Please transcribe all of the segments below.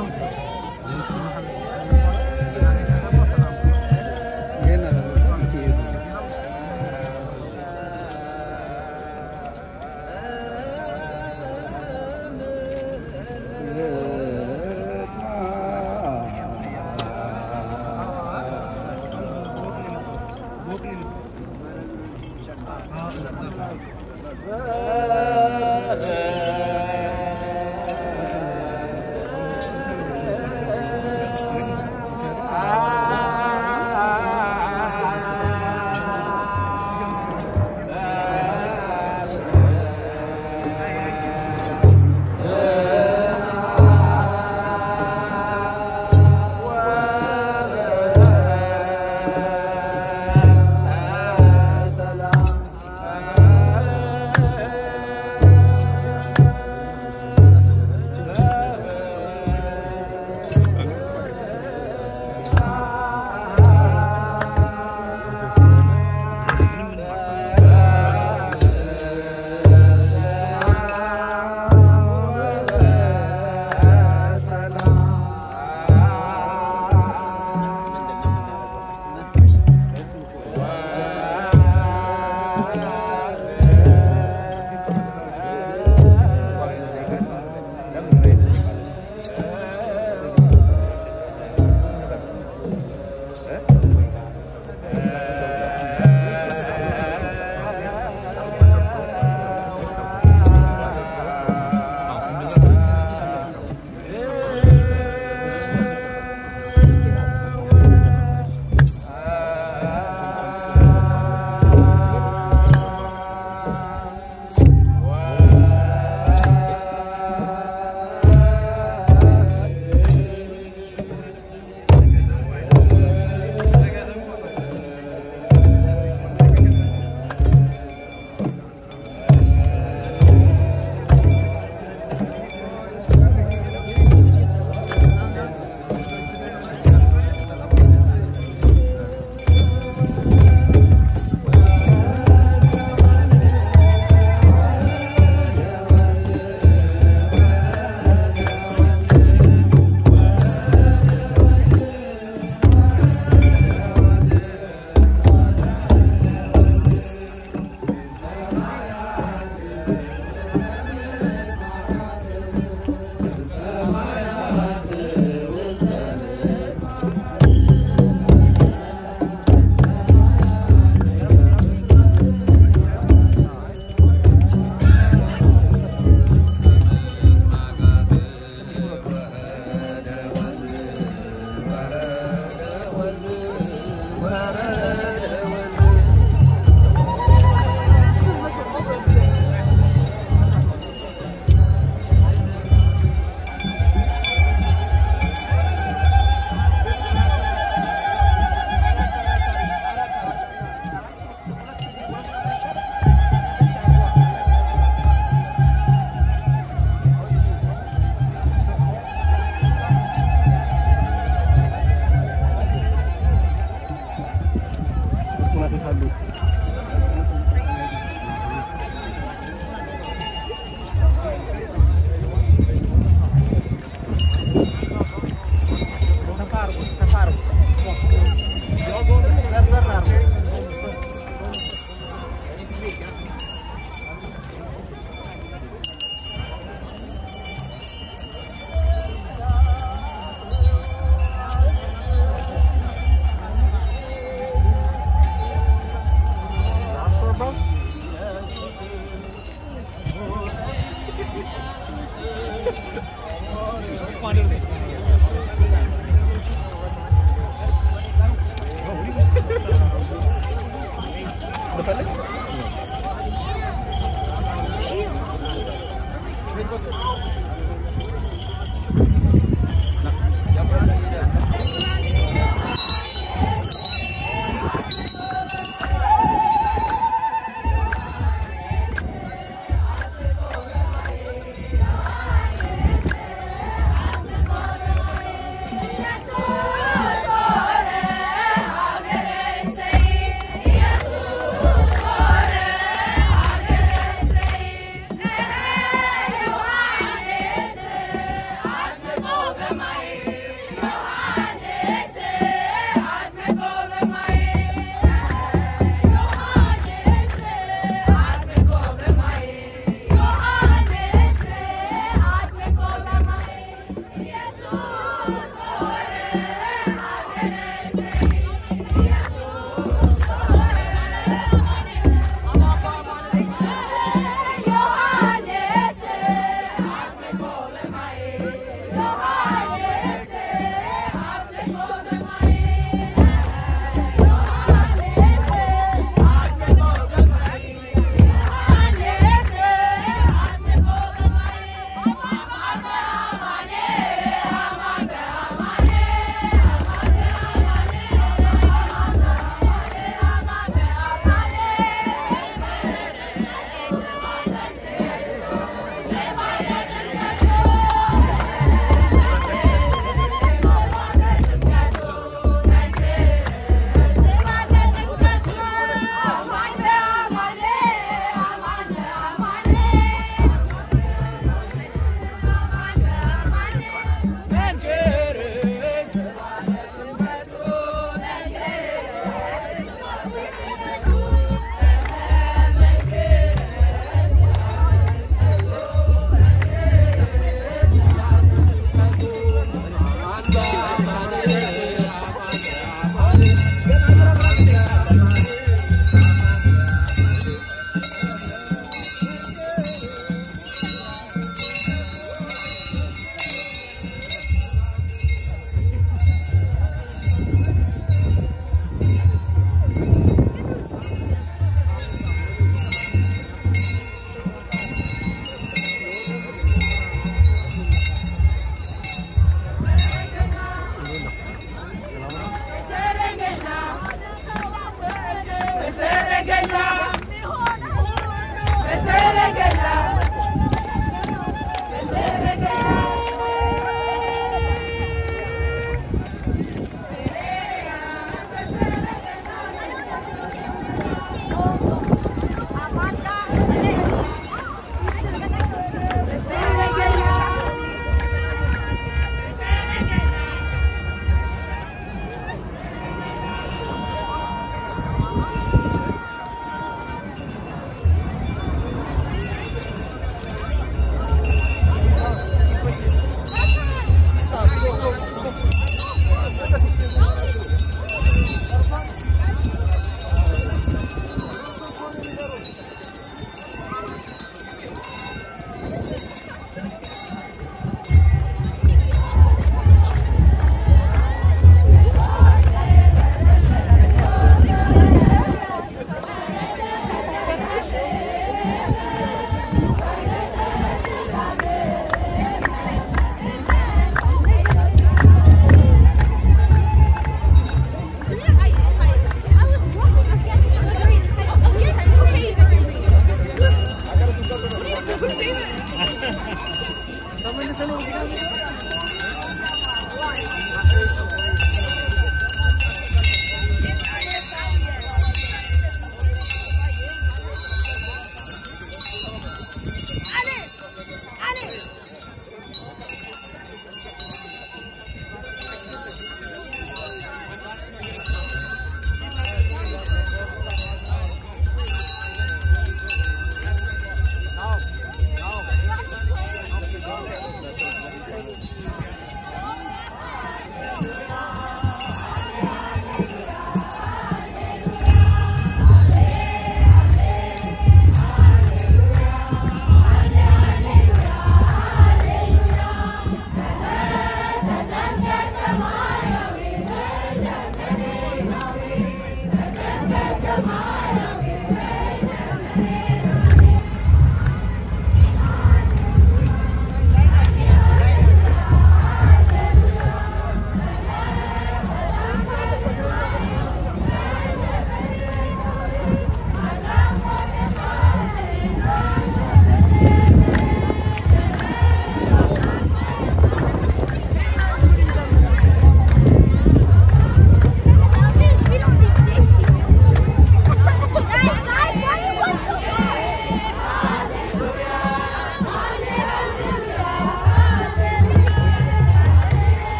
♪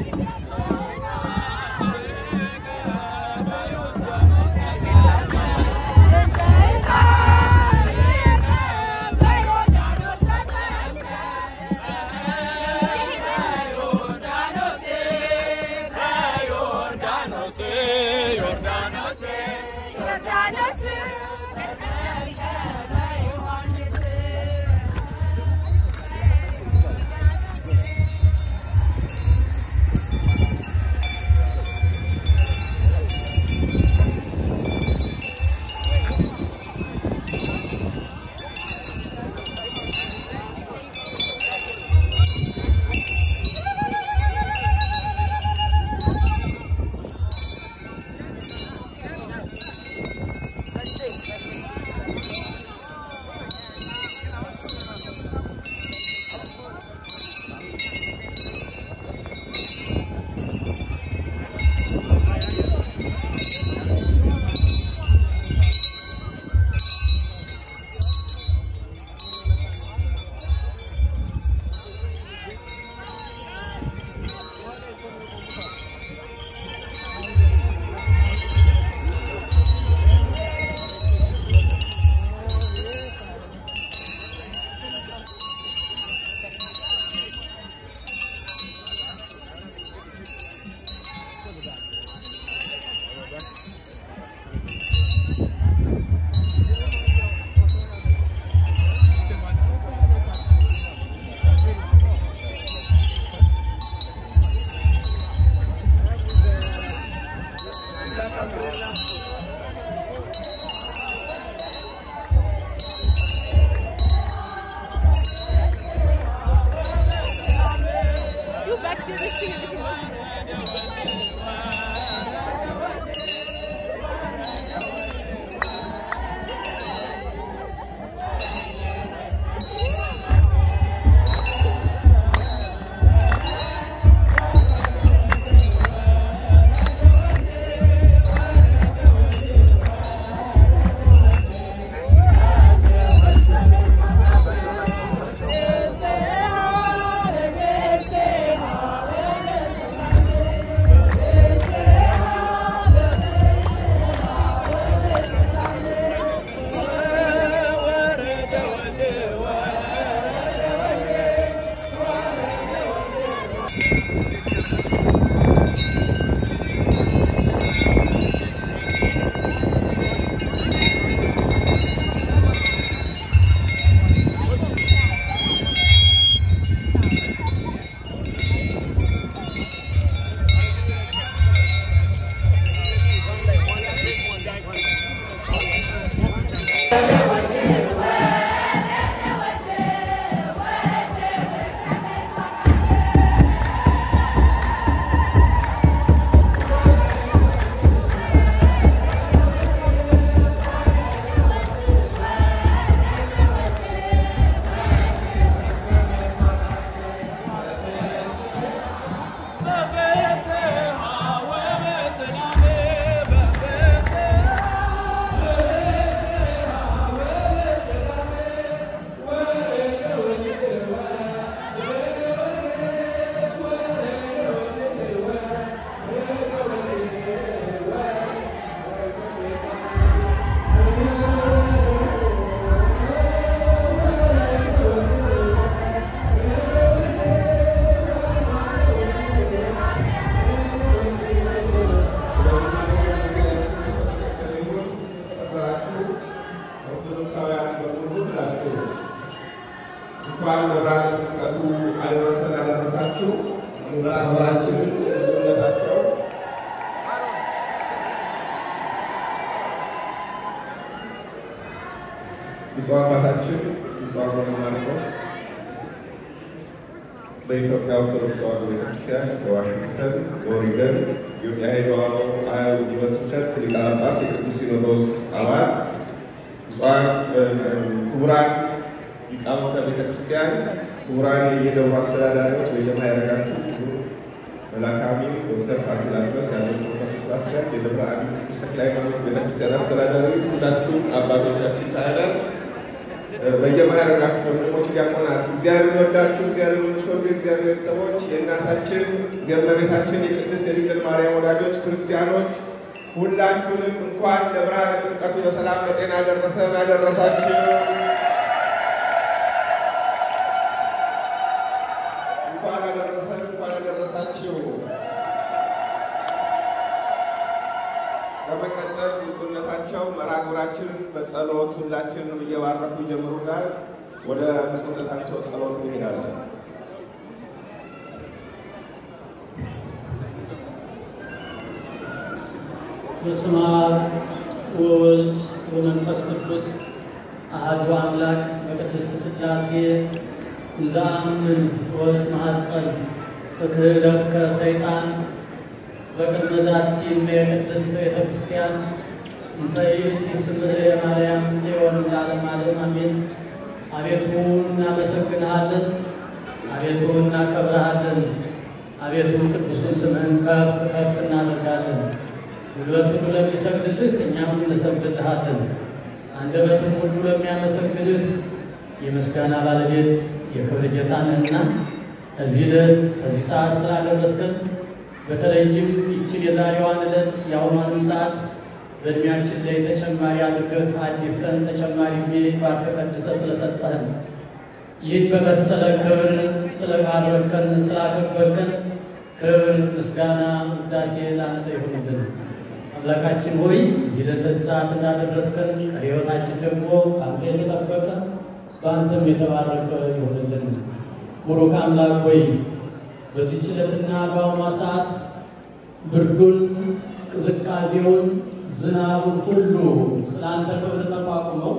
እንኳን መብራት ጥምቀቱ አደረሰን አደረሳችሁ። ምዕራባችን እሱነታቸው ብፁዕ አባታችን ብፁዕ አቡነ ማርቆስ በኢትዮጵያ ኦርቶዶክስ ተዋሕዶ ቤተክርስቲያን በዋሽንግተን በኦሪገን የሄደዋሎ አያው ዩኒቨርሲቲ ሊቀ ጳጳስ የቅዱስ ሲኖዶስ አባል ብፁዓን ክቡራን ሊቃውንተ ቤተክርስቲያን፣ ክቡራን የየደብሩ አስተዳዳሪዎች በየማዕረጋችሁ፣ ክቡር መልአከ አሚን ዶክተር ፋሲል አስረስ ያለው ስብከቱ ስራ አስኪያጅ፣ የደብረ አሚን ቅዱስ ተክለ ሃይማኖት ቤተክርስቲያን አስተዳዳሪ፣ ሁላችሁም አባቶቻችን ካህናት፣ በየማዕረጋችሁ ወንድሞች፣ ዲያቆናት እግዚአብሔር የሚወዳችሁ እግዚአብሔር የምትወዱ የእግዚአብሔር ቤተሰቦች የእናታችን የእመቤታችን የቅድስት የድንግል ማርያም ወዳጆች ክርስቲያኖች ሁላችሁንም እንኳን ለብርሃነ ጥምቀቱ በሰላም በጤና ደረሰን አደረሳችሁ። እንኳን አደረሰን፣ እንኳን አደረሳችሁ። በመቀጠል ብፁዕነታቸው መርሐ ግብራችንን በጸሎት ሁላችንም እየባረኩ ይጀምሩናል። ወደ ብፁዕነታቸው ጸሎት እንሄዳለን። በስመ አብ ወወልድ ወመንፈስ ቅዱስ አሐዱ አምላክ በቅድስት ሥላሴ እንዘአምን ወእትማሐፀን ፍክህለከ ሰይጣን በቅድመ ዛቲ እመ የቅድስት ቤተ ክርስቲያን እንተ ይእቲ ስምዕ የማርያም ጽዮን ለዓለመ ዓለም አሜን። አቤቱ እናመሰግንሃለን፣ አቤቱ እናከብረሃለን፣ አቤቱ ቅዱሱን ስምህን ከፍ ከፍ እናደርጋለን። ጉልበት ሁሉ ለሚሰግድልህ እኛም እንሰግድልሃለን። አንደበትም ሁሉ ለሚያመሰግንህ የምስጋና ባለቤት የክብር ጌታ ነህና እዚህ ዕለት እዚህ ሰዓት ስላደረስከን በተለይም ይችን የዛሬዋን ዕለት የአሁኗንም ሰዓት በእድሜያችን ላይ ተጨማሪ አድርገህ አዲስ ቀን ተጨማሪ ዕድሜ ባርከህ ቀድሰህ ስለሰጠህን ይህን በመሰለ ክብር ስለባረከን ስላከበርከን ክብር፣ ምስጋና፣ ውዳሴ ላንተ ይሁንልን። አምላካችን ሆይ እዚህ ለዚህ ሰዓት እንዳደረስከን ቀሪ ሕይወታችን ደግሞ በአንተ የተጠበቀ በአንተም የተባረከ ይሁንልን። ቡሩክ አምላክ ሆይ በዚህች ዕለትና በአሁኗ ሰዓት ብርዱን፣ ቅዝቃዜውን፣ ዝናቡን ሁሉ ስለ አንተ ክብር ተቋቁመው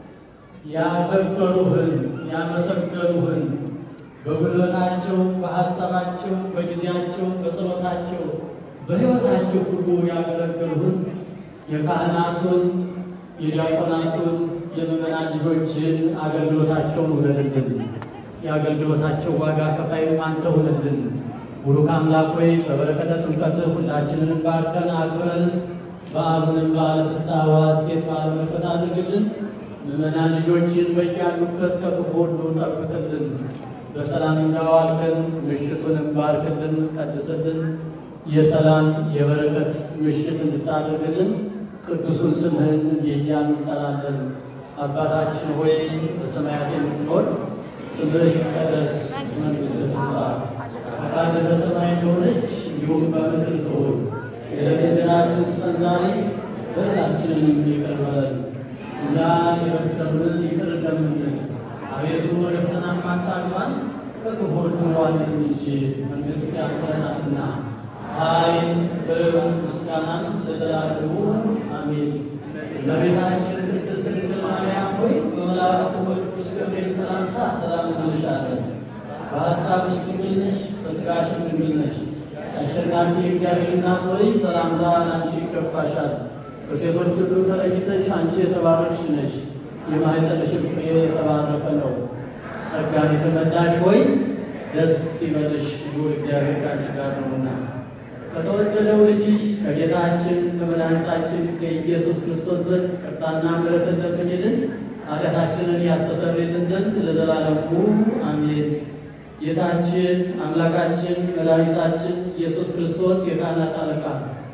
ያከበሩህን ያመሰገኑህን በጉልበታቸው፣ በሐሳባቸው፣ በጊዜያቸው፣ በጸሎታቸው፣ በሕይወታቸው ሁሉ ያገለገሉህን የካህናቱን፣ የዲያቆናቱን፣ የምዕመናን ልጆችን አገልግሎታቸውን ውለድልን። የአገልግሎታቸው ዋጋ ከፋይ አንተ ሁንልን። ቡሩክ አምላክ ሆይ በበረከተ ጥምቀትህ ሁላችንንም ባርከን አክብረን በዓሉንም በዓለ ፍስሐ ወሐሴት በዓለ በረከት አድርግልን። ምዕመናን ልጆችን በያሉበት ከክፉ ሁሉ ጠብቅልን። በሰላም እንዳዋልከን ምሽቱንም ባርክልን፣ ቀድስልን። የሰላም የበረከት ምሽት እንድታደርግልን ቅዱሱን ስምህን እያልን እንጠራለን። አባታችን ሆይ በሰማያት የምትኖር ስምህ ይቀደስ፣ መንግሥትህ ትምጣ፣ ፈቃድህ በሰማይ እንደሆነች እንዲሁም በምድር ትሁን። የዕለት እንጀራችንን ስጠን ዛሬ፣ በደላችንንም ይቅር በለን እኛ የበደሉንን ይቅር እንደምንል አቤቱ ወደ ፈተና አታግባን ከክፉ ሁሉ አድነን እንጂ መንግሥት ያንተ ናትና ኃይል፣ ክብር፣ ምስጋናን ለዘላለሙ አሜን። እመቤታችን ቅድስት ድንግል ማርያም ሆይ በመልአኩ በቅዱስ ገብርኤል ሰላምታ ሰላም እንልሻለን። በሐሳብሽ ድንግል ነሽ፣ በሥጋሽም ድንግል ነሽ። አሸናፊ የእግዚአብሔር እናት ሆይ ሰላምታ ለአንቺ ይገባሻል። ከሴቶች ሁሉ ተለይተሽ አንቺ የተባረክሽ ነሽ፣ የማኅፀንሽም ፍሬ የተባረከ ነው። ጸጋን የተመላሽ ሆይ ደስ ይበልሽ፣ ልዑል እግዚአብሔር ከአንቺ ጋር ነውና ከተወደደው ልጅሽ ከጌታችን ከመድኃኒታችን ከኢየሱስ ክርስቶስ ዘንድ ይቅርታና ምሕረትን ለምኝልን ኃጢአታችንን ያስተሰርይልን ዘንድ ለዘላለሙ አሜን። ጌታችን አምላካችን መድኃኒታችን ኢየሱስ ክርስቶስ የካህናት አለቃ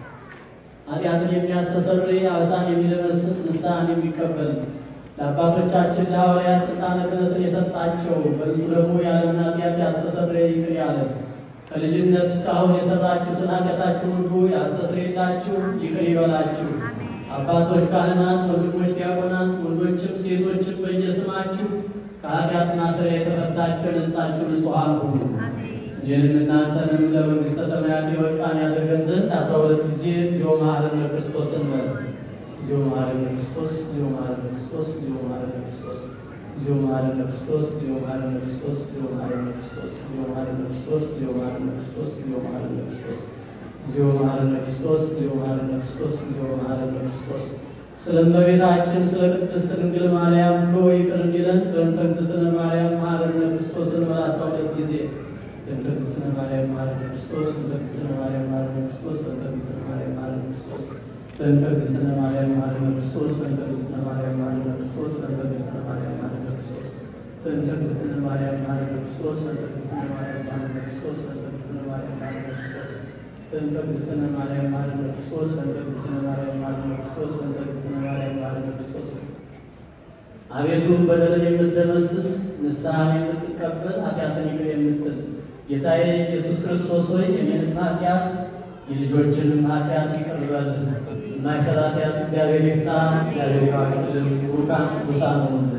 ኃጢአትን የሚያስተሰርይ አብሳን የሚደመስስ ንስሐን የሚቀበል ለአባቶቻችን ለሐዋርያት ሥልጣነ ክህነትን የሰጣቸው በንጹሕ ደግሞ የዓለምን ኃጢአት ያስተሰርይ ይቅር ያለ ከልጅነት እስካሁን የሰራችሁትን ኃጢአታችሁን ሁሉ ያስተስርይላችሁ ይቅር ይበላችሁ። አባቶች ካህናት፣ ወንድሞች ዲያቆናት፣ ወንዶችም ሴቶችም በየስማችሁ ከኃጢአት ማሰሪያ የተፈታችሁ የነጻችሁ ንጹሐን ሁኑ። ይህንም እናንተንም ለመንግሥተ ሰማያት የበቃን ያደርገን ዘንድ አስራ ሁለት ጊዜ እግዚኦ መሐረነ ክርስቶስ እንበል። እግዚኦ መሐረነ ክርስቶስ፣ እግዚኦ መሐረነ ክርስቶስ፣ እግዚኦ መሐረነ ክርስቶስ እግዚኦ መሐረነ ክርስቶስ፣ እግዚኦ መሐረነ ክርስቶስ፣ እግዚኦ መሐረነ ክርስቶስ፣ እግዚኦ መሐረነ ክርስቶስ፣ እግዚኦ መሐረነ ክርስቶስ፣ እግዚኦ መሐረነ ክርስቶስ፣ እግዚኦ መሐረነ ክርስቶስ፣ እግዚኦ መሐረነ ክርስቶስ፣ እግዚኦ መሐረነ ክርስቶስ። ስለ እመቤታችን ስለ ቅድስት ድንግል ማርያም ብሎ ይቅር እንዲለን በእንተ እግዝእትነ ማርያም መሐረነ ክርስቶስን በል አስራ ሁለት ጊዜ በእንተ እግዝእትነ ማርያም መሐረነ ክርስቶስ፣ በእንተ እግዝእትነ ማርያም መሐረነ ክርስቶስ፣ በእንተ እግዝእትነ ማርያም መሐረነ ክርስቶስ በእንተ እግዝእትነ ማርያም መሐረነ ክርስቶስ በእንተ እግዝእትነ ማርያም መሐረነ ክርስቶስ በእንተ እግዝእትነ ማርያም መሐረነ ክርስቶስ በእንተ እግዝእትነ ማርያም መሐረነ ክርስቶስ በእንተ እግዝእትነ ማርያም መሐረነ ክርስቶስ በእንተ እግዝእትነ ማርያም መሐረነ ክርስቶስ በእንተ እግዝእትነ ማርያም መሐረነ ክርስቶስ በእንተ እግዝእትነ ማርያም መሐረነ ክርስቶስ በእንተ እግዝእትነ ማርያም መሐረነ ክርስቶስ አቤቱ በደልን የምትደመስስ ንስሐን የምትቀበል ኃጢአትን ይቅር የምትል ጌታዬ ኢየሱስ ክርስቶስ ሆይ የኔንም ኃጢአት የልጆችንም ኃጢአት ይቅር በል። የማይሰራ ኃጢአት እግዚአብሔር ይፍታ። እግዚአብሔር ይባርክልን። ቡሩካን ቅዱሳን ሆኑልን።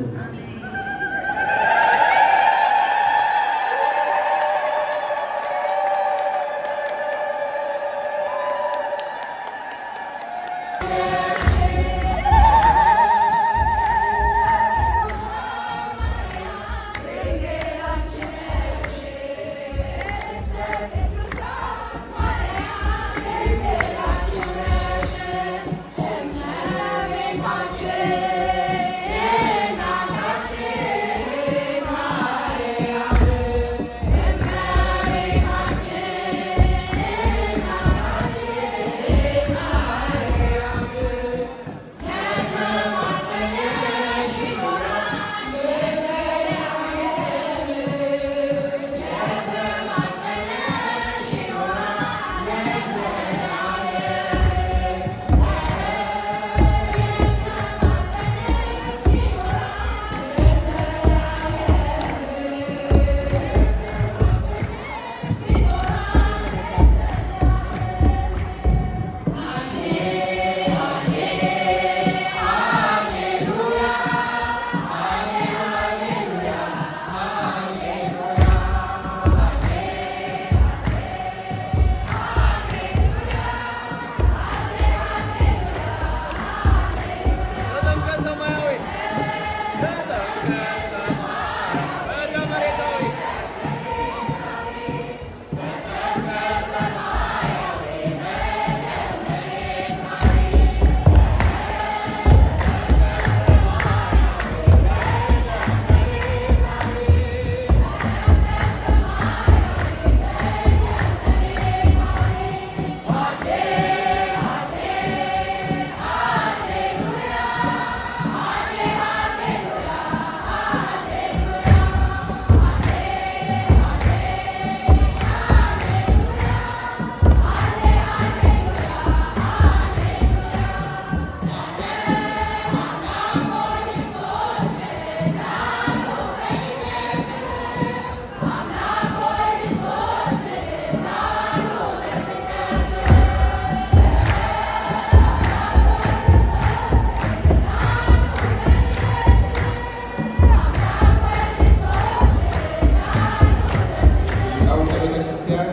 ሊቃውንተ ቤተ ክርስቲያን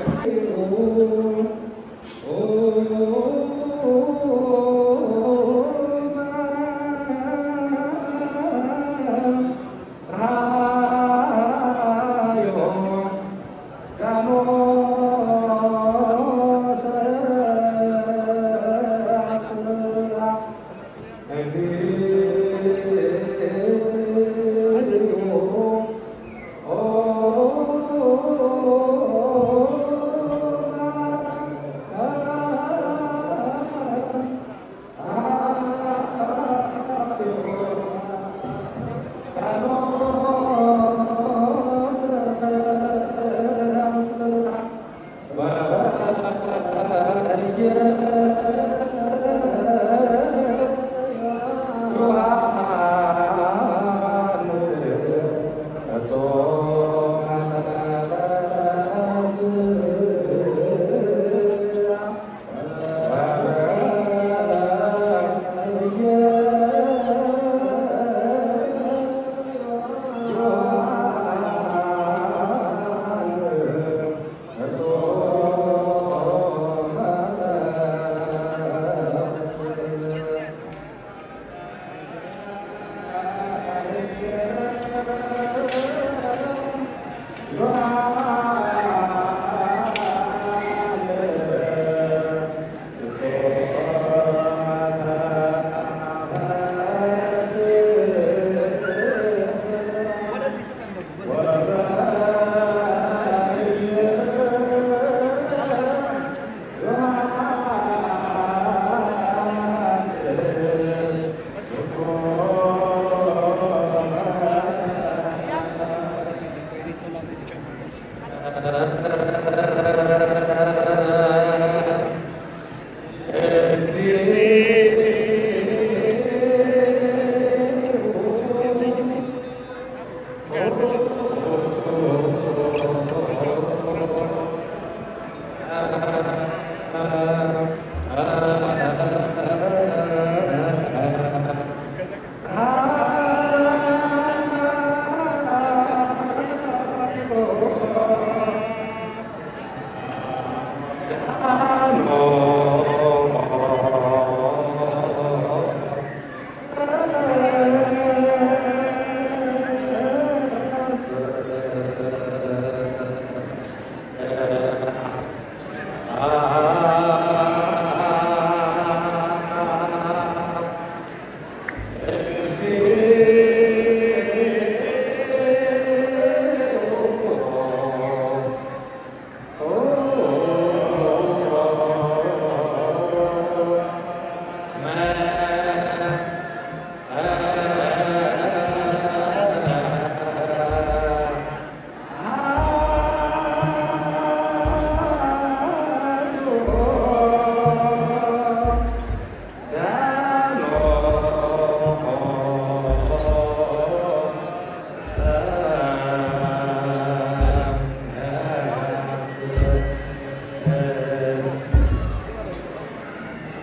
Oh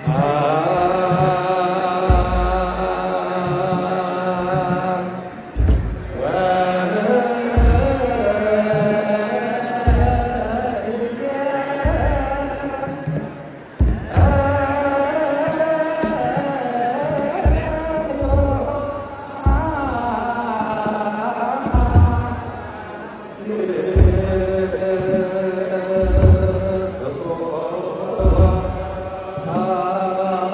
Ah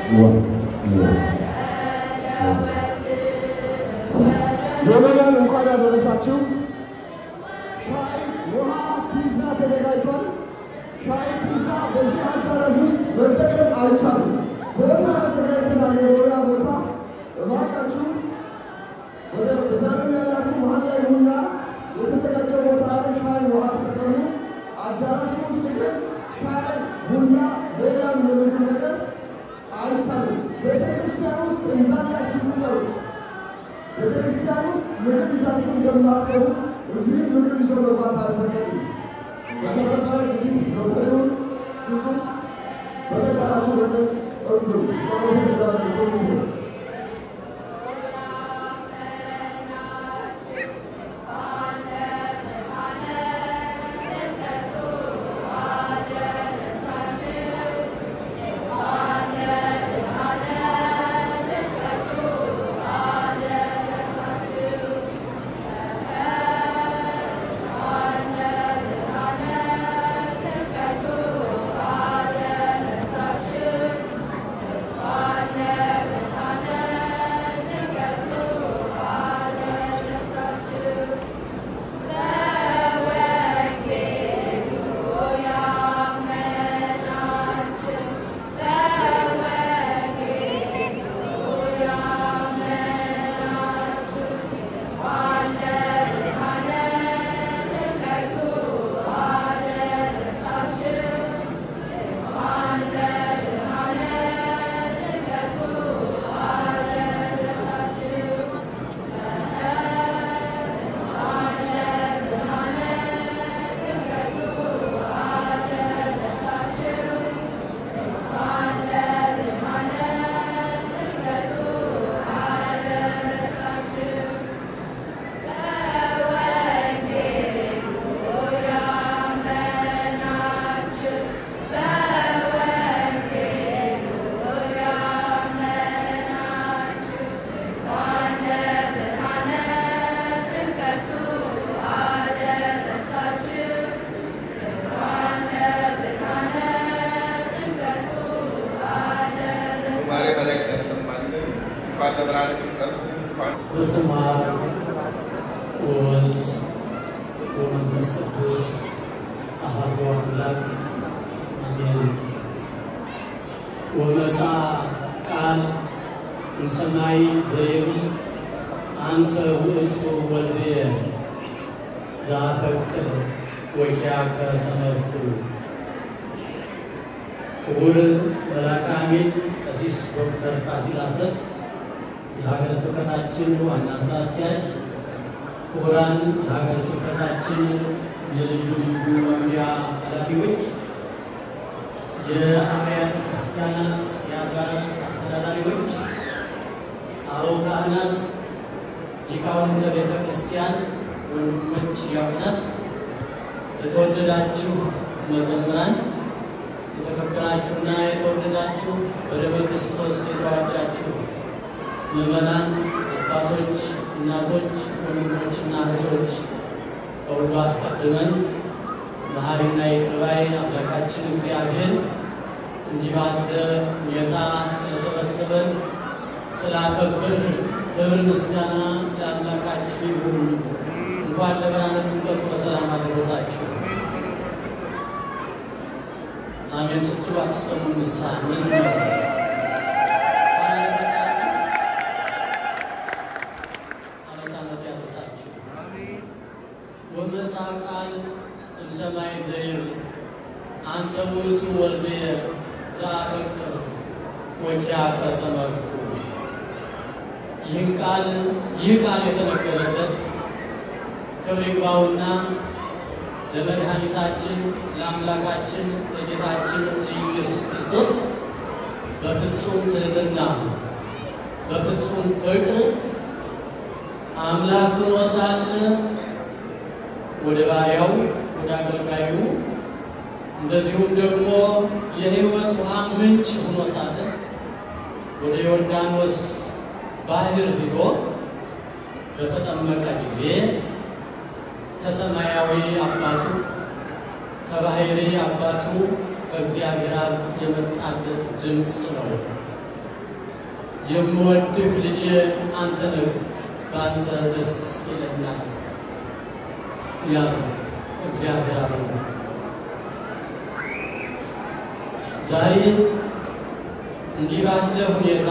ምዕመናን እንኳን ያደረሳችሁ። ሻይ፣ ውሃ፣ ፒዛ ተዘጋጅቷል። ሻይ፣ ፒዛ በዚህ አዳራሽ ውስጥ መጠቀም አልቻሉም። ቦታ ተዘጋጅተናል። የመኖሪያ ቦታ እባካችሁ ወደ ዳርም ያላችሁ መሀል ላይ ሁና የተዘጋጀው ቦታ ላይ ሻይ፣ ውሃ ተጠቀሙ። አዳራሹ ውስጥ ግን ሻይ፣ ቡና፣ ሌላም የምግብ ነገር አይቻልም። ቤተክርስቲያን ውስጥ እንዳላችሁ ቁጠሩት። ቤተክርስቲያን ውስጥ ምግብ ይዛችሁ እንደማትገቡ እዚህም ምግብ ይዞ መግባት አልፈቀድም። በተረፈ እንግዲህ ሎተሪውን ብዙ በተቻላችሁ ነገር እርዱ። አመሰግናለሁ። ኮሚቴ ዝማሬ መላእክት ያሰማልን። እንኳን ለብርሃነ ጥምቀቱ እንኳን በስመ አብ ወወልድ ወመንፈስ ቅዱስ አሐዱ አምላክ አሜን። ወመጻ ቃል እምሰማይ ዘይሪ አንተ ውእቱ ወልድየ ዘአፈቅር ወኪያከ ሰመርኩ። ክቡር መልአከ አሜን ቀሲስ ዶክተር ፋሲል አስረስ የሀገር ስብከታችን ዋና ስራ አስኪያጅ፣ ክቡራን የሀገር ስብከታችን የልዩ ልዩ መምሪያ ኃላፊዎች፣ የአብያተ ክርስቲያናት የአድባራት አስተዳዳሪዎች፣ አበው ካህናት፣ ሊቃውንተ ቤተ ክርስቲያን፣ ወንድሞች ዲያቆናት፣ የተወደዳችሁ መዘምራን የተከበራችሁና የተወደዳችሁ በደመ ክርስቶስ የተዋጃችሁ ምዕመናን፣ አባቶች፣ እናቶች፣ ወንድሞችና እህቶች ከሁሉ አስቀድመን መሐሪና ይቅር ባይ አምላካችን እግዚአብሔር እንዲህ ባለ ሁኔታ ስለሰበሰበን ስላከብር ክብር ምስጋና ለአምላካችን ይሁን። እንኳን ለብርሃነ ጥምቀቱ በሰላም አደረሳችሁ። አሜን ስትሉ አትሰሙ። ምሳ ምን ነው? ዓመት ዓመት ያደርሳችሁ። ወመጻ ቃል እምሰማይ ዘይር አንተ ውእቱ ወልድየ ዘአፈቅር ወኪያከ ሰመርኩ። ይህን ቃል ይህ ቃል የተነገረለት ክብር ይግባውና ለመድኃኒታችን ለአምላካችን ለጌታችን ለኢየሱስ ክርስቶስ በፍጹም ትሕትና በፍጹም ፍቅር አምላክ ሆኖ ሳለ ወደ ባሪያው ወደ አገልጋዩ እንደዚሁም ደግሞ የሕይወት ውሃ ምንጭ ሆኖ ሳለ ወደ ዮርዳኖስ ባህር ሂዶ በተጠመቀ ጊዜ ከሰማያዊ አባቱ ከባሕሪ አባቱ ከእግዚአብሔር አብ የመጣለት ድምፅ ነው። የምወድህ ልጄ አንተ ነህ፣ በአንተ ደስ ይለኛል ያሉ እግዚአብሔር አብ ነው። ዛሬ እንዲህ ባለ ሁኔታ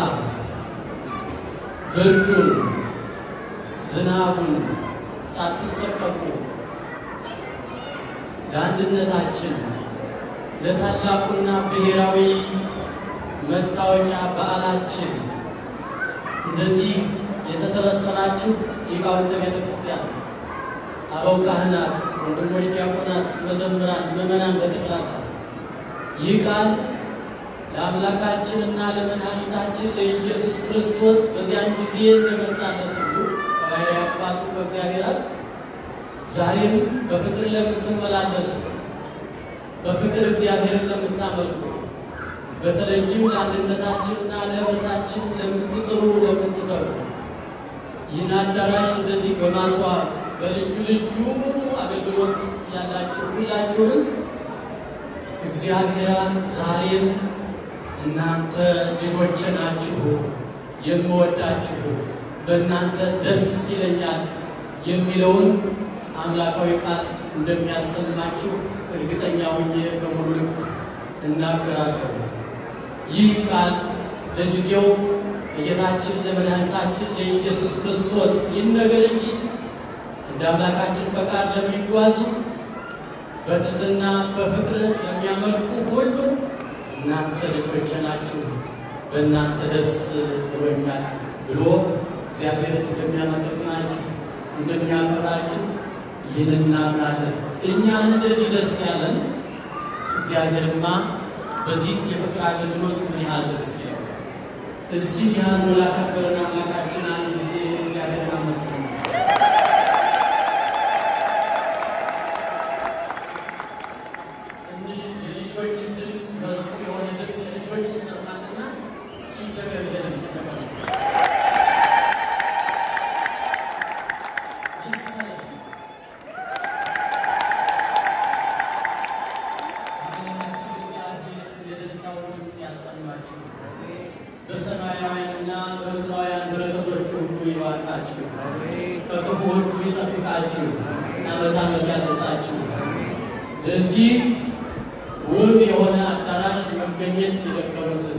ብርዱን፣ ዝናቡን ሳትሰቀቁ ለአንድነታችን ለታላቁና ብሔራዊ መታወቂያ በዓላችን እንደዚህ የተሰበሰባችሁ ሊቃውንተ ቤተ ክርስቲያን፣ አበው ካህናት፣ ወንድሞች ዲያቆናት፣ መዘምራን፣ ምዕመናን በጠቅላላ ይህ ቃል ለአምላካችንና ለመድኃኒታችን ለኢየሱስ ክርስቶስ በዚያን ጊዜ እንደመጣለት ሁሉ ከባሕርይ አባቱ ከእግዚአብሔር አብ ዛሬም በፍቅር ለምትመላለሱ በፍቅር እግዚአብሔርን ለምታመልኩ በተለይም ለአንድነታችንና ለኅብረታችን ለምትጥሩ ለምትተሩ ይህን አዳራሽ እንደዚህ በማስዋብ በልዩ ልዩ አገልግሎት ያላችሁ ሁላችሁንም እግዚአብሔር ዛሬም እናንተ ልጆቼ ናችሁ፣ የምወዳችሁ በእናንተ ደስ ይለኛል የሚለውን አምላካዊ ቃል እንደሚያሰማችሁ እርግጠኛ ሆኜ በሙሉ ልብ እናገራለሁ። ይህ ቃል ለጊዜው ለጌታችን ለመድኃኒታችን ለኢየሱስ ክርስቶስ ይነገር እንጂ እንደ አምላካችን ፈቃድ ለሚጓዙ በትሕትና በፍቅር ለሚያመልኩ ሁሉ እናንተ ልጆቼ ናችሁ፣ በእናንተ ደስ ብሎኛል ብሎ እግዚአብሔር እንደሚያመሰግናችሁ እንደሚያከብራችሁ ይህን እናምናለን። እኛን እንደዚህ ደስ ያለን እግዚአብሔርማ በዚህ የፍቅር አገልግሎት ምን ያህል ደስ ይላል። እዚህ ያህል ላከበረን አምላካችን አንድ ጊዜ እግዚአብሔር አመስግኑ። ትንሽ የልጆች ድምፅ በዝቁ የሆነ ድምፅ የልጆች ይሰማልና እስኪ ነገር የድምፅ ነገር ይሰለስ አምላካችን እግዚአብሔር የደስታውን ድምፅ ያሰማችሁ በሰማያውያንና በምድራውያን በረከቶች ሁሉ ይባርካችሁ፣ ከክፉ ሁሉ ይጠብቃችሁ፣ ዓመት ዓመት ያድርሳችሁ። ለዚህ ውብ የሆነ አዳራሽ መገኘት የደከሙትን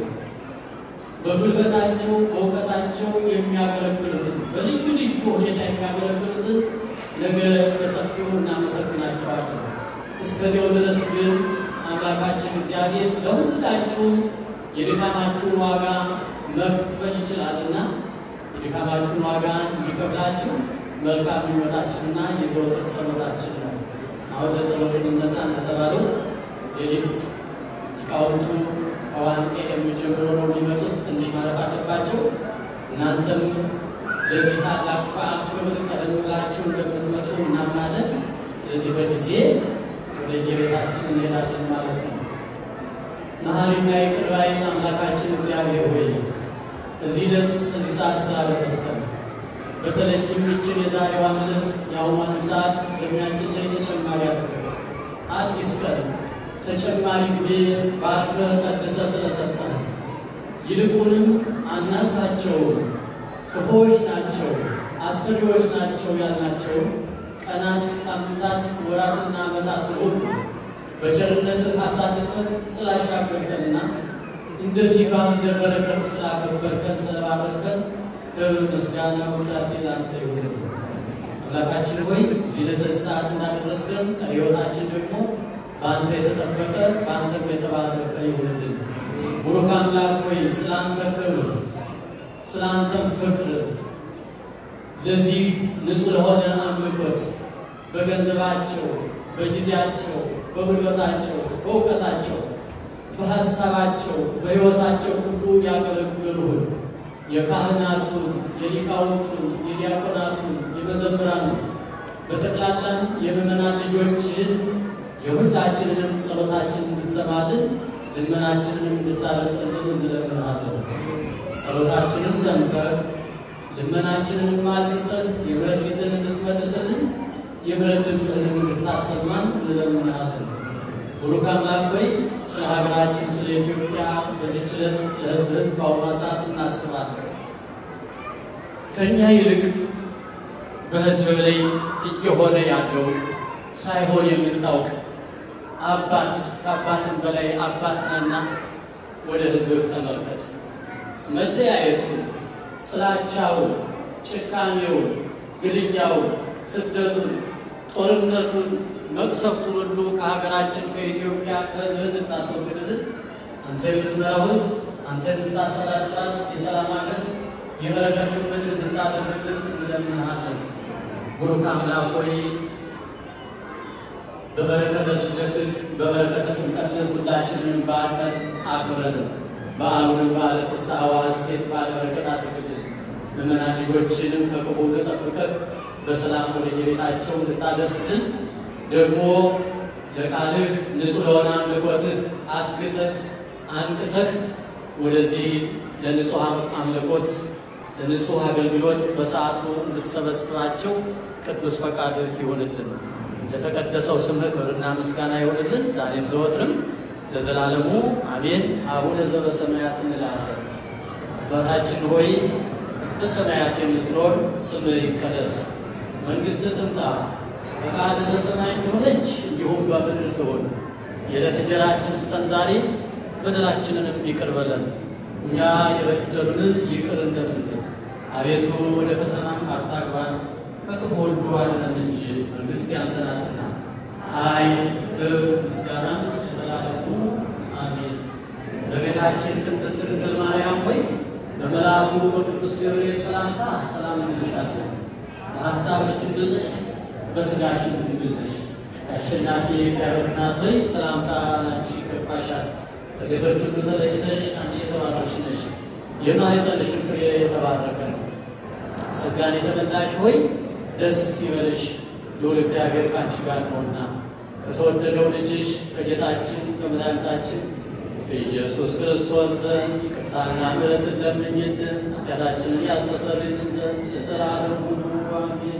በጉልበታቸው በእውቀታቸው የሚያገለግሉትን በልዩ ልዩ ሁኔታ የሚያገለግሉትን ነገ በሰፊው እናመሰግናቸዋለን። እስከዚያው ድረስ ግን አምላካችን እግዚአብሔር ለሁላችሁም የድካማችሁን ዋጋ መክፈል ይችላልና የድካማችሁን ዋጋ እንዲከፍላችሁ መልካም ምኞታችንና የዘወትር ጸሎታችን ነው። አሁን ለጸሎት እንነሳ እንደተባለው ሌሊት ሊቃውንቱ ከዋንቄ የሚጀምሮ ነው የሚመጡት። ትንሽ ማረፍ አለባቸው። እናንተም ለዚህ ታላቅ በዓል ክብር ቀደም ብላችሁ እንደምትመጡ እናምናለን። ስለዚህ በጊዜ ወደ የቤታችን እንሄዳለን ማለት ነው። መሐሪና ይቅር ባይ አምላካችን እግዚአብሔር ሆይ እዚህ ዕለት እዚህ ሰዓት ስላደረስከን በተለይም ይችን የዛሬዋን ዕለት የአሁኗንም ሰዓት በእድሜያችን ላይ ተጨማሪ አድርገን አዲስ ቀን ተጨማሪ ጊዜ ባርከህ ቀድሰህ ስለሰጠን ይልቁንም አናልፋቸውም፣ ክፉዎች ናቸው፣ አስፈሪዎች ናቸው ያልናቸው ቀናት፣ ሳምንታት፣ ወራትና ዓመታት ሁሉ በቸርነትህ አሳልፈን ስላሻገርከንና እንደዚህ ባለ በረከት ስላከበርከን ስለባረከን ክብር፣ ምስጋና፣ ውዳሴ ላንተ ይሁን። አምላካችን ሆይ እዚህ ለተዚህ ሰዓት እንዳደረስከን ቀሪ ሕይወታችን ደግሞ በአንተ የተጠበቀ በአንተም የተባረከ ይሁንልን። ቡሩክ አምላክ ሆይ ስለ አንተ ክብር፣ ስለ አንተም ፍቅር ለዚህ ንጹሕ ለሆነ አምልኮት በገንዘባቸው፣ በጊዜያቸው፣ በጉልበታቸው፣ በእውቀታቸው፣ በሐሳባቸው፣ በሕይወታቸው ሁሉ ያገለገሉህን የካህናቱን፣ የሊቃውንቱን፣ የዲያቆናቱን፣ የመዘምራኑን በጠቅላላም የምዕመናን ልጆችህን የሁላችንንም ጸሎታችን እንድትሰማልን ልመናችንንም እንድታረጥልን እንለምንሃለን። ጸሎታችንን ሰምተህ ልመናችንንም አድምጠህ የምሕረት ፊትህን እንድትመልስልን የምሕረት ድምፅህንም እንድታሰማን እንለምንሃለን። ቡሩክ አምላክ ሆይ ስለ ሀገራችን ስለ ኢትዮጵያ በዚህች ዕለት ስለ ሕዝብህን በአሁኗ ሰዓት እናስባለን። ከእኛ ይልቅ በሕዝብ ላይ እየሆነ ያለው ሳይሆን የምታውቅ አባት ከአባትም በላይ አባት ነህና ወደ ሕዝብህ ተመልከት። መለያየቱን፣ ጥላቻውን፣ ጭካኔውን፣ ግድያውን፣ ስደቱን፣ ጦርነቱን፣ መቅሰፍቱን ሁሉ ከሀገራችን ከኢትዮጵያ ከሕዝብ እንድታስወግድልን አንተ የምትመራው ሕዝብ አንተ እንድታስተዳድራት የሰላም ሀገር የበረከትን ምድር እንድታደርግልን እንለምንሃለን። ቡሩክ አምላክ ሆይ በበረከተ ልደትህ በበረከተ ጥምቀትህ ሁላችንን ባርከን አክብረን በዓሉንም በዓለ ፍስሐ ወሐሴት ባለ በረከት አድርግልን። ምዕመናን ልጆችንም ከክፉ ሁሉ ጠብቀህ በሰላም ወደ የቤታቸው እንድታደርስልን ደግሞ ለቃልህ ንጹሕ ለሆነ አምልኮትህ አስግተህ አንቅተህ ወደዚህ ለንጹሕ አምልኮት ለንጹሕ አገልግሎት በሰዓቱ እንድትሰበስባቸው ቅዱስ ፈቃድህ ይሆንልን። ለተቀደሰው ስምህ ክብርና ምስጋና ይሆንልን ዛሬም ዘወትርም ለዘላለሙ አሜን። አቡነ ዘበሰማያት እንላለን። አባታችን ሆይ በሰማያት የምትኖር ስምህ ይቀደስ፣ መንግሥትህ ትምጣ፣ ፈቃድህ በሰማይ እንደሆነች እንዲሁም በምድር ትሁን። የዕለት እንጀራችንን ስጠን ዛሬ፣ በደላችንንም ይቅር በለን እኛ የበደሉንን ይቅር እንደምንል። አቤቱ ወደ ፈተናም አታግባን ከክፉ ሁሉ አድነን እንጂ መንግሥት ያንተ ናትና፣ ኃይል፣ ክብር፣ ምስጋና ለዘላለሙ አሜን። እመቤታችን ቅድስት ድንግል ማርያም ሆይ በመልአኩ በቅዱስ ገብርኤል ሰላምታ ሰላም እንልሻለን። በሐሳብሽ ድንግል ነሽ፣ በሥጋሽም ድንግል ነሽ። የአሸናፊ እግዚአብሔር እናት ሆይ ሰላምታ ላንቺ ይገባሻል። ከሴቶች ሁሉ ተለይተሽ አንቺ የተባረክሽ ነሽ፣ የማኅፀንሽም ፍሬ የተባረከ ነው። ጸጋን የተመላሽ ሆይ ደስ ይበልሽ፣ ልዑል እግዚአብሔር ከአንቺ ጋር ነውና ከተወደደው ልጅሽ ከጌታችን ከመድኃኒታችን ኢየሱስ ክርስቶስ ዘንድ ይቅርታና ምሕረትን ለምኝልን ኃጢአታችንን ያስተሰርይልን ዘንድ ለዘላለሙ አሜን።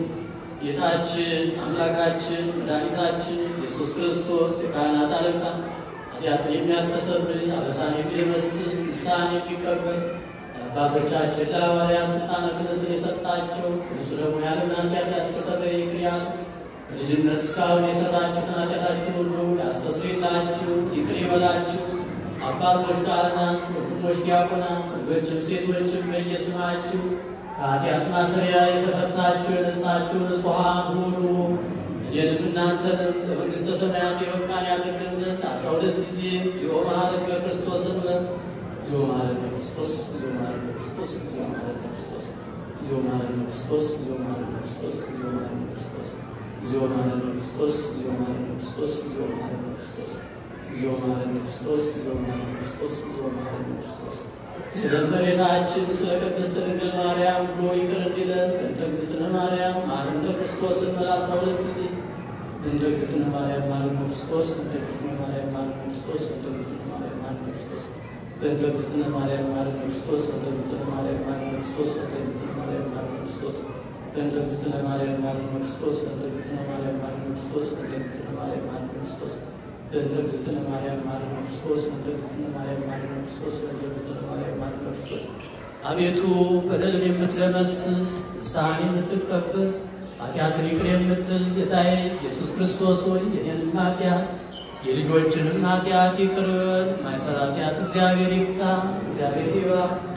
ጌታችን አምላካችን መድኃኒታችን ኢየሱስ ክርስቶስ የካህናት አለቃ ኃጢአትን የሚያስተሰርይ አበሳን የሚደመስስ ንስሐን የሚቀበል ለአባቶቻችን ለሐዋርያት ሥልጣነ ክህነትን የሰጣቸው እርሱ ደግሞ የዓለምን ኃጢአት ያስተሰርይ ይቅር ያለ ከልጅነት እስካሁን የሠራችሁትን ኃጢአታችሁን ሁሉ ያስተስርይላችሁ ይቅር ይበላችሁ። አባቶች ካህናት፣ ወንድሞች ዲያቆናት፣ ወንዶችም ሴቶችም በየስማችሁ ከኃጢአት ማሰሪያ የተፈታችሁ የነጻችሁ ንጹሐን ሁሉ እኔንም እናንተንም ለመንግሥተ ሰማያት የበቃን ያደርገን ዘንድ አስራ ሁለት ጊዜ እግዚኦ መሐረነ ክርስቶስ እንበል። እግዚኦ መሐረነ ክርስቶስ፣ እግዚኦ መሐረነ ክርስቶስ፣ እግዚኦ መሐረነ ክርስቶስ፣ እግዚኦ መሐረነ ክርስቶስ፣ እግዚኦ መሐረነ ክርስቶስ፣ እግዚኦ መሐረነ ክርስቶስ፣ እግዚኦ መሐረነ ክርስቶስ፣ እግዚኦ መሐረነ ክርስቶስ፣ እግዚኦ መሐረነ ክርስቶስ እግዚኦ መሐረነ ክርስቶስ፣ እግዚኦ መሐረነ ክርስቶስ፣ እግዚኦ መሐረነ ክርስቶስ ስለ እመቤታችን ስለ ቅድስት ድንግል ማርያም ብሎ ይቅር እንዲለን በእንተ እግዝእትነ ማርያም መሐረነ ክርስቶስ እንበል አስራ ሁለት ጊዜ እንተ እግዝእትነ ማርያም መሐረነ ክርስቶስ፣ እንተ እግዝእትነ ማርያም መሐረነ ክርስቶስ፣ እንተ እግዝእትነ ማርያም መሐረነ ክርስቶስ በእንተ እግዝእትነ ማርያም መሐረነ ክርስቶስ፣ በእንተ እግዝእትነ ማርያም መሐረነ ክርስቶስ፣ በእንተ እግዝእትነ ማርያም መሐረነ ክርስቶስ በእንተ እግዝእትነ ማርያም መሐረነ ክርስቶስ፣ በእንተ እግዝእትነ ማርያም መሐረነ ክርስቶስ፣ በእንተ እግዝእትነ ማርያም መሐረነ ክርስቶስ በእንተ እግዝእትነ ማርያም መሐረነ ክርስቶስ በእንተ እግዝእትነ ማርያም መሐረነ ክርስቶስ በእንተ እግዝእትነ ማርያም መሐረነ ክርስቶስ። አቤቱ በደልን የምትደመስስ ንስሐን የምትቀበል ኃጢአትን ይቅር የምትል ጌታዬ ኢየሱስ ክርስቶስ ሆይ የኔንም ኃጢአት የልጆችንም ኃጢአት ይቅር በል። የማይሰራ ኃጢአት እግዚአብሔር ይፍታ። እግዚአብሔር ይባርክ።